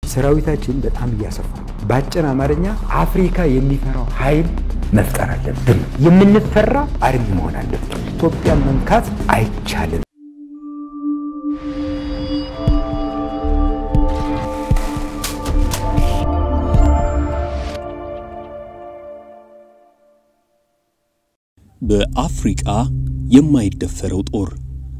ሰራዊታችን በጣም እያሰፋ ነው። በአጭር አማርኛ አፍሪካ የሚፈራው ኃይል መፍጠር አለብን። የምንፈራ አርሚ መሆን አለብን። ኢትዮጵያን መንካት አይቻልም። በአፍሪቃ የማይደፈረው ጦር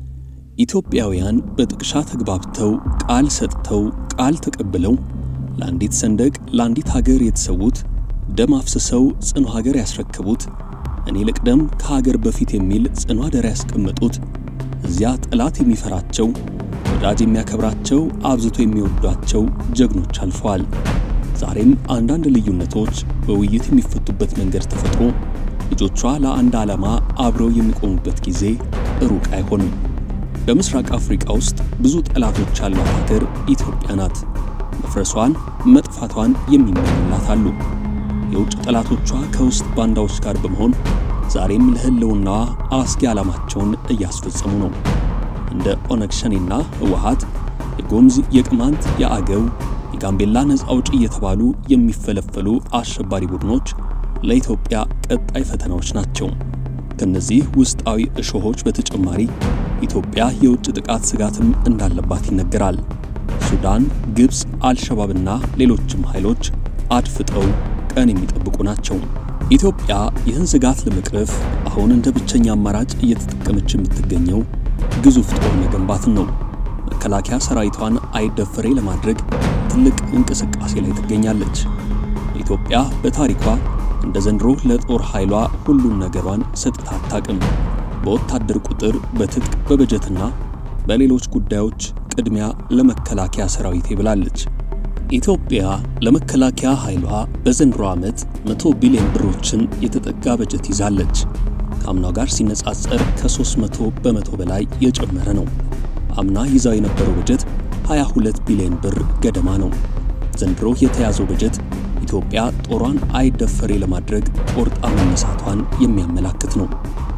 ኢትዮጵያውያን በጥቅሻ ተግባብተው ቃል ሰጥተው ቃል ተቀብለው ለአንዲት ሰንደቅ ለአንዲት ሀገር የተሰዉት ደም አፍስሰው ጽኑ ሀገር ያስረከቡት እኔ ልቅደም ከሀገር በፊት የሚል ጽኑ አደራ ያስቀመጡት እዚያ ጠላት የሚፈራቸው ወዳጅ የሚያከብራቸው አብዝቶ የሚወዷቸው ጀግኖች አልፈዋል። ዛሬም አንዳንድ ልዩነቶች በውይይት የሚፈቱበት መንገድ ተፈጥሮ ልጆቿ ለአንድ ዓላማ አብረው የሚቆሙበት ጊዜ ሩቅ አይሆንም። በምስራቅ አፍሪካ ውስጥ ብዙ ጠላቶች ያሏት ሀገር ኢትዮጵያ ናት። መፍረሷን መጥፋቷን የሚመኙላት አሉ። የውጭ ጠላቶቿ ከውስጥ ባንዳዎች ጋር በመሆን ዛሬም ለሕልውናዋ አስጊ ዓላማቸውን እያስፈጸሙ ነው። እንደ ኦነግ ሸኔና ህወሓት፣ የጎምዝ፣ የቅማንት፣ የአገው፣ የጋምቤላ ነፃ አውጪ እየተባሉ የሚፈለፈሉ አሸባሪ ቡድኖች ለኢትዮጵያ ቀጣይ ፈተናዎች ናቸው። ከነዚህ ውስጣዊ እሾሆች በተጨማሪ ኢትዮጵያ የውጭ ጥቃት ስጋትም እንዳለባት ይነገራል። ሱዳን፣ ግብፅ፣ አልሸባብና ሌሎችም ኃይሎች አድፍጠው ቀን የሚጠብቁ ናቸው። ኢትዮጵያ ይህን ስጋት ለመቅረፍ አሁን እንደ ብቸኛ አማራጭ እየተጠቀመች የምትገኘው ግዙፍ ጦር መገንባትን ነው። መከላከያ ሰራዊቷን አይደፈሬ ለማድረግ ትልቅ እንቅስቃሴ ላይ ትገኛለች። ኢትዮጵያ በታሪኳ እንደ ዘንድሮ ለጦር ኃይሏ ሁሉን ነገሯን ሰጥታ አታውቅም። በወታደር ቁጥር፣ በትጥቅ፣ በበጀትና በሌሎች ጉዳዮች ቅድሚያ ለመከላከያ ሰራዊቴ ብላለች። ኢትዮጵያ ለመከላከያ ኃይሏ በዘንድሮ ዓመት 100 ቢሊዮን ብሮችን የተጠጋ በጀት ይዛለች። ከአምናው ጋር ሲነጻጸር ከ300 በመቶ በላይ የጨመረ ነው። አምና ይዛው የነበረው በጀት 22 ቢሊዮን ብር ገደማ ነው። ዘንድሮ የተያዘው በጀት ኢትዮጵያ ጦሯን አይደፈሬ ለማድረግ ቆርጣ መነሳቷን የሚያመላክት ነው።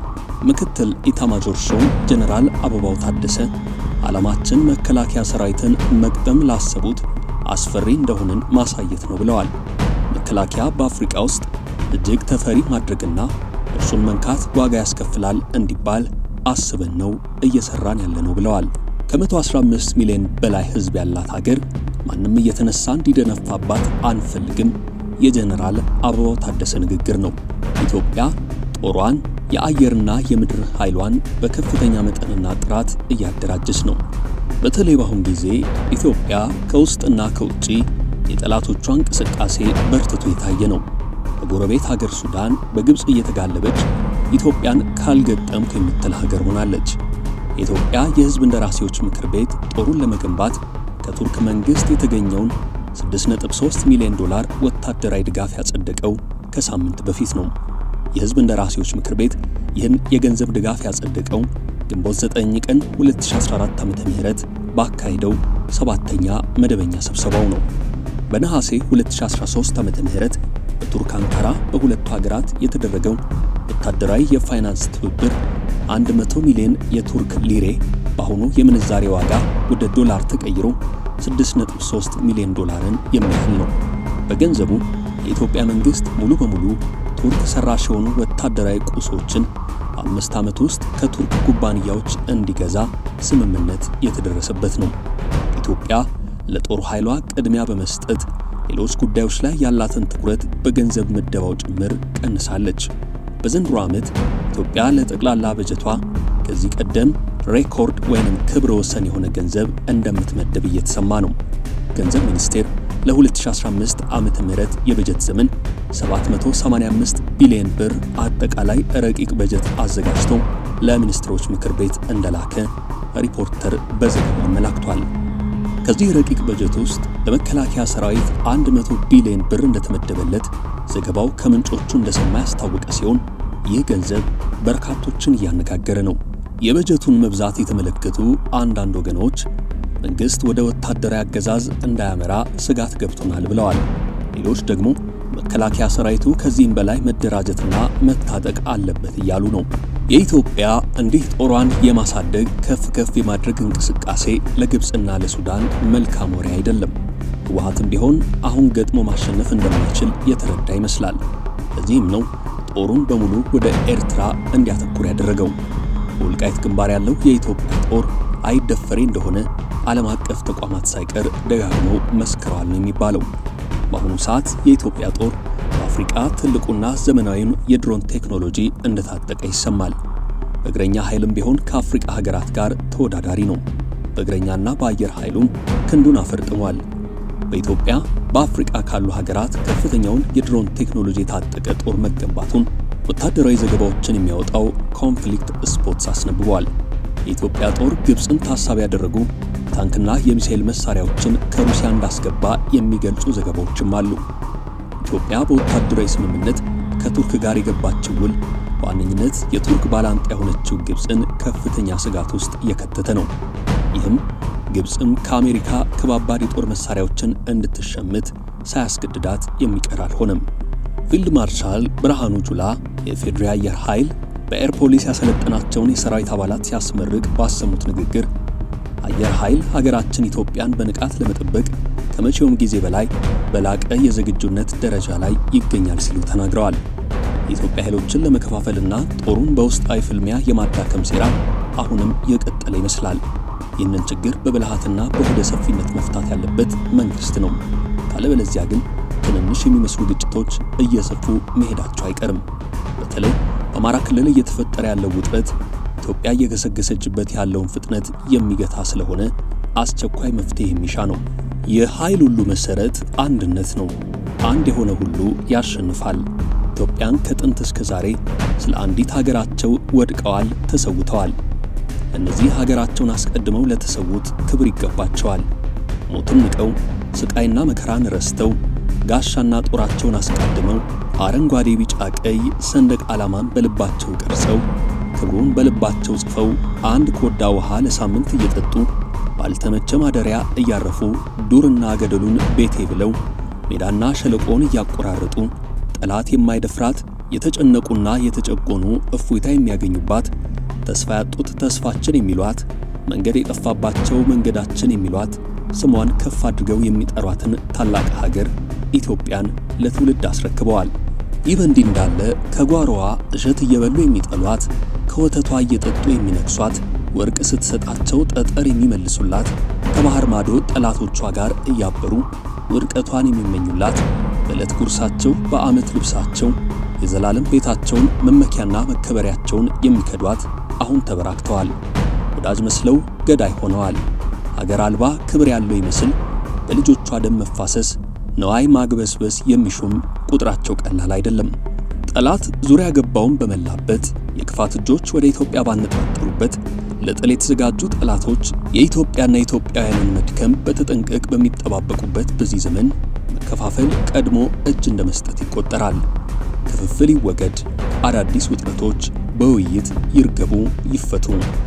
ምክትል ኢታማጆር ሹም ጀነራል አበባው ታደሰ ዓላማችን መከላከያ ሰራዊትን መቅደም ላሰቡት አስፈሪ እንደሆንን ማሳየት ነው ብለዋል። መከላከያ በአፍሪካ ውስጥ እጅግ ተፈሪ ማድረግና እርሱን መንካት ዋጋ ያስከፍላል እንዲባል አስበን ነው እየሰራን ያለ ነው ብለዋል። ከ115 ሚሊዮን በላይ ሕዝብ ያላት ሀገር ማንም እየተነሳ እንዲደነፋባት አንፈልግም የጀነራል አበባው ታደሰ ንግግር ነው። ኢትዮጵያ ጦሯን የአየርና የምድር ኃይሏን በከፍተኛ መጠንና ጥራት እያደራጀች ነው። በተለይ በአሁን ጊዜ ኢትዮጵያ ከውስጥና ከውጪ የጠላቶቿ እንቅስቃሴ በርትቶ የታየ ነው። በጎረቤት ሀገር ሱዳን በግብፅ እየተጋለበች ኢትዮጵያን ካልገጠምኩ የምትል ሀገር ሆናለች። የኢትዮጵያ የሕዝብ እንደራሴዎች ምክር ቤት ጦሩን ለመገንባት ከቱርክ መንግሥት የተገኘውን 6.3 ሚሊዮን ዶላር ወታደራዊ ድጋፍ ያጸደቀው ከሳምንት በፊት ነው። የሕዝብ እንደራሴዎች ምክር ቤት ይህን የገንዘብ ድጋፍ ያጸደቀው ግንቦት 9 ቀን 2014 ዓ.ም ባካሄደው ሰባተኛ መደበኛ ስብሰባው ነው። በነሐሴ 2013 ዓ.ም በቱርክ አንካራ በሁለቱ ሀገራት የተደረገው ወታደራዊ የፋይናንስ ትብብር 100 ሚሊዮን የቱርክ ሊሬ በአሁኑ የምንዛሬ ዋጋ ወደ ዶላር ተቀይሮ 6.3 ሚሊዮን ዶላርን የሚያህል ነው። በገንዘቡ የኢትዮጵያ መንግሥት ሙሉ በሙሉ ቱርክ ሰራሽ የሆኑ ወታደራዊ ቁሶችን በአምስት ዓመት ውስጥ ከቱርክ ኩባንያዎች እንዲገዛ ስምምነት የተደረሰበት ነው። ኢትዮጵያ ለጦር ኃይሏ ቅድሚያ በመስጠት ሌሎች ጉዳዮች ላይ ያላትን ትኩረት በገንዘብ ምደባው ጭምር ቀንሳለች። በዘንድሮ ዓመት ኢትዮጵያ ለጠቅላላ በጀቷ ከዚህ ቀደም ሬኮርድ ወይንም ክብረ ወሰን የሆነ ገንዘብ እንደምትመደብ እየተሰማ ነው። ገንዘብ ሚኒስቴር ለ2015 ዓመተ ምህረት የበጀት ዘመን 785 ቢሊዮን ብር አጠቃላይ ረቂቅ በጀት አዘጋጅቶ ለሚኒስትሮች ምክር ቤት እንደላከ ሪፖርተር በዘገባው አመላክቷል። ከዚህ ረቂቅ በጀት ውስጥ ለመከላከያ ሰራዊት 100 ቢሊዮን ብር እንደተመደበለት ዘገባው ከምንጮቹ እንደሰማ ያስታወቀ ሲሆን ይህ ገንዘብ በርካቶችን እያነጋገረ ነው። የበጀቱን መብዛት የተመለከቱ አንዳንድ ወገኖች መንግሥት ወደ ወታደራዊ አገዛዝ እንዳያመራ ስጋት ገብቶናል ብለዋል። ሌሎች ደግሞ መከላከያ ሰራዊቱ ከዚህም በላይ መደራጀትና መታጠቅ አለበት እያሉ ነው። የኢትዮጵያ እንዲህ ጦሯን የማሳደግ ከፍ ከፍ የማድረግ እንቅስቃሴ ለግብፅና ለሱዳን መልካም ወሬ አይደለም። ህወሓትም ቢሆን አሁን ገጥሞ ማሸነፍ እንደማይችል የተረዳ ይመስላል። ለዚህም ነው ጦሩን በሙሉ ወደ ኤርትራ እንዲያተኩር ያደረገው። በወልቃይት ግንባር ያለው የኢትዮጵያ ጦር አይደፈሬ እንደሆነ ዓለም አቀፍ ተቋማት ሳይቀር ደጋግመው መስክረዋል ነው የሚባለው። በአሁኑ ሰዓት የኢትዮጵያ ጦር በአፍሪቃ ትልቁና ዘመናዊውን የድሮን ቴክኖሎጂ እንደታጠቀ ይሰማል። በእግረኛ ኃይልም ቢሆን ከአፍሪቃ ሀገራት ጋር ተወዳዳሪ ነው። በእግረኛና በአየር ኃይሉም ክንዱን አፈርጥሟል። በኢትዮጵያ በአፍሪቃ ካሉ ሀገራት ከፍተኛውን የድሮን ቴክኖሎጂ የታጠቀ ጦር መገንባቱን ወታደራዊ ዘገባዎችን የሚያወጣው ኮንፍሊክት ስፖርትስ አስነብቧል። የኢትዮጵያ ጦር ግብፅን ታሳቢ ያደረጉ ታንክና የሚሳኤል መሳሪያዎችን ከሩሲያ እንዳስገባ የሚገልጹ ዘገባዎችም አሉ። ኢትዮጵያ በወታደራዊ ስምምነት ከቱርክ ጋር የገባችው ውል በዋነኝነት የቱርክ ባላንጣ የሆነችው ግብፅን ከፍተኛ ስጋት ውስጥ እየከተተ ነው። ይህም ግብፅም ከአሜሪካ ከባባድ የጦር መሳሪያዎችን እንድትሸምት ሳያስገድዳት የሚቀር አልሆነም። ፊልድ ማርሻል ብርሃኑ ጁላ የፌዴራል አየር ኃይል በኤር ፖሊስ ያሰለጠናቸውን የሰራዊት አባላት ሲያስመርቅ ባሰሙት ንግግር አየር ኃይል ሀገራችን ኢትዮጵያን በንቃት ለመጠበቅ ከመቼውም ጊዜ በላይ በላቀ የዝግጁነት ደረጃ ላይ ይገኛል ሲሉ ተናግረዋል። የኢትዮጵያ ኃይሎችን ለመከፋፈልና ጦሩን በውስጣዊ ፍልሚያ የማዳከም ሴራ አሁንም የቀጠለ ይመስላል። ይህንን ችግር በብልሃትና በሆደ ሰፊነት መፍታት ያለበት መንግስት ነው። ካለበለዚያ ግን ትንንሽ የሚመስሉ ግጭቶች እየሰፉ መሄዳቸው አይቀርም። በተለይ በአማራ ክልል እየተፈጠረ ያለው ውጥረት ኢትዮጵያ እየገሰገሰችበት ያለውን ፍጥነት የሚገታ ስለሆነ አስቸኳይ መፍትሄ የሚሻ ነው። የኃይል ሁሉ መሰረት አንድነት ነው። አንድ የሆነ ሁሉ ያሸንፋል። ኢትዮጵያን ከጥንት እስከ ዛሬ ስለ አንዲት ሀገራቸው ወድቀዋል፣ ተሰውተዋል። እነዚህ ሀገራቸውን አስቀድመው ለተሰዉት ክብር ይገባቸዋል። ሞትን ንቀው ስቃይና መከራን ረስተው ጋሻና ጦራቸውን አስቀድመው አረንጓዴ፣ ቢጫ፣ ቀይ ሰንደቅ ዓላማን በልባቸው ቀርጸው ክብሩን በልባቸው ጽፈው አንድ ኮዳ ውሃ ለሳምንት እየጠጡ ባልተመቸ ማደሪያ እያረፉ ዱርና ገደሉን ቤቴ ብለው ሜዳና ሸለቆን እያቆራረጡ ጠላት የማይደፍራት የተጨነቁና የተጨቆኑ እፎይታ የሚያገኙባት ተስፋ ያጡት ተስፋችን የሚሏት መንገድ የጠፋባቸው መንገዳችን የሚሏት ስሟን ከፍ አድርገው የሚጠሯትን ታላቅ ሀገር ኢትዮጵያን ለትውልድ አስረክበዋል። ይህ በእንዲህ እንዳለ ከጓሮዋ እሸት እየበሉ የሚጠሏት ከወተቷ እየጠጡ የሚነክሷት ወርቅ ስትሰጣቸው ጠጠር የሚመልሱላት ከባህር ማዶ ጠላቶቿ ጋር እያበሩ ውድቀቷን የሚመኙላት በዕለት ጉርሳቸው በዓመት ልብሳቸው የዘላለም ቤታቸውን መመኪያና መከበሪያቸውን የሚከዷት አሁን ተበራክተዋል። ወዳጅ መስለው ገዳይ ሆነዋል። ሀገር አልባ ክብር ያለው ይመስል በልጆቿ ደም መፋሰስ ነዋይ ማግበስበስ የሚሹም ቁጥራቸው ቀላል አይደለም። ጠላት ዙሪያ ገባውን በመላበት የክፋት እጆች ወደ ኢትዮጵያ ባነጣጠሩበት ለጥል የተዘጋጁ ጠላቶች የኢትዮጵያና የኢትዮጵያውያንን መድከም በተጠንቀቅ በሚጠባበቁበት በዚህ ዘመን መከፋፈል ቀድሞ እጅ እንደ መስጠት ይቆጠራል። ክፍፍል ይወገድ፣ አዳዲስ ውጥረቶች በውይይት ይርገቡ፣ ይፈቱ።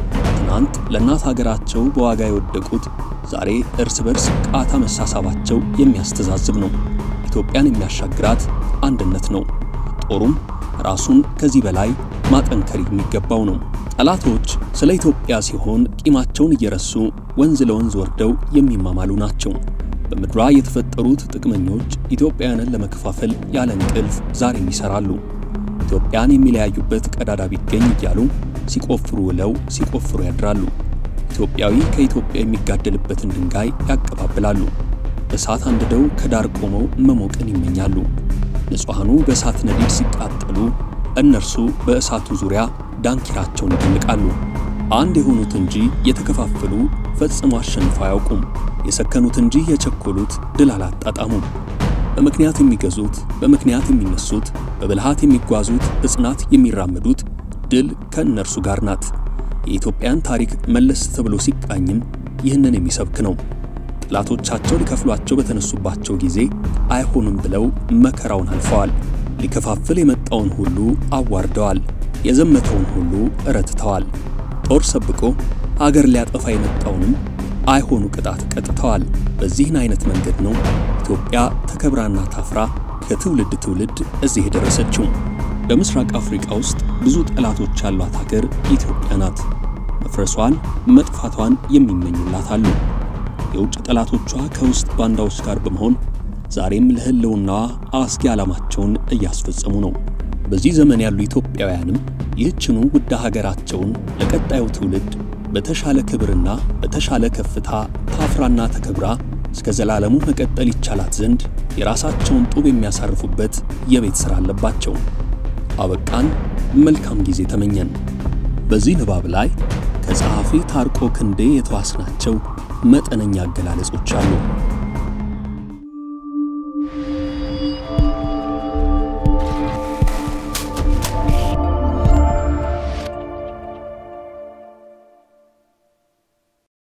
ትናንት ለእናት ሀገራቸው በዋጋ የወደቁት ዛሬ እርስ በርስ ቃታ መሳሳባቸው የሚያስተዛዝብ ነው። ኢትዮጵያን የሚያሻግራት አንድነት ነው። ጦሩም ራሱን ከዚህ በላይ ማጠንከር የሚገባው ነው። ጠላቶች ስለ ኢትዮጵያ ሲሆን ቂማቸውን እየረሱ ወንዝ ለወንዝ ወርደው የሚማማሉ ናቸው። በምድሯ የተፈጠሩት ጥቅመኞች ኢትዮጵያውያንን ለመከፋፈል ያለ እንቅልፍ ዛሬም ይሰራሉ። ኢትዮጵያን የሚለያዩበት ቀዳዳ ቢገኝ እያሉ ሲቆፍሩ ውለው ሲቆፍሩ ያድራሉ። ኢትዮጵያዊ ከኢትዮጵያ የሚጋደልበትን ድንጋይ ያቀባብላሉ። እሳት አንድደው ከዳር ቆመው መሞቅን ይመኛሉ። ንጹሐኑ በእሳት ነዲድ ሲቃጠሉ፣ እነርሱ በእሳቱ ዙሪያ ዳንኪራቸውን ይደልቃሉ። አንድ የሆኑት እንጂ የተከፋፈሉ ፈጽሞ አሸንፈው አያውቁም። የሰከኑት እንጂ የቸኮሉት ድል አላጣጣሙም። በምክንያት የሚገዙት፣ በምክንያት የሚነሱት፣ በብልሃት የሚጓዙት፣ በጽናት የሚራመዱት ድል ከእነርሱ ጋር ናት። የኢትዮጵያን ታሪክ መለስ ተብሎ ሲቃኝም ይህንን የሚሰብክ ነው። ጠላቶቻቸው ሊከፍሏቸው በተነሱባቸው ጊዜ አይሆንም ብለው መከራውን አልፈዋል። ሊከፋፍል የመጣውን ሁሉ አዋርደዋል። የዘመተውን ሁሉ እረትተዋል። ጦር ሰብቆ አገር ሊያጠፋ የመጣውንም አይሆኑ ቅጣት ቀጥተዋል። በዚህን አይነት መንገድ ነው ኢትዮጵያ ተከብራና ታፍራ ከትውልድ ትውልድ እዚህ የደረሰችው። በምስራቅ አፍሪካ ውስጥ ብዙ ጠላቶች ያሏት ሀገር ኢትዮጵያ ናት። መፍረሷን መጥፋቷን የሚመኙላት አሉ። የውጭ ጠላቶቿ ከውስጥ ባንዳዎች ጋር በመሆን ዛሬም ለሕልውናዋ አስጊ ዓላማቸውን እያስፈጸሙ ነው። በዚህ ዘመን ያሉ ኢትዮጵያውያንም ይህችኑ ውድ ሀገራቸውን ለቀጣዩ ትውልድ በተሻለ ክብርና በተሻለ ከፍታ ታፍራና ተከብራ እስከ ዘላለሙ መቀጠል ይቻላት ዘንድ የራሳቸውን ጡብ የሚያሳርፉበት የቤት ሥራ አለባቸው። አበቃን። መልካም ጊዜ ተመኘን። በዚህ ንባብ ላይ ከጸሐፊ ታርቆ ክንዴ የተዋስናቸው መጠነኛ አገላለጾች አሉ።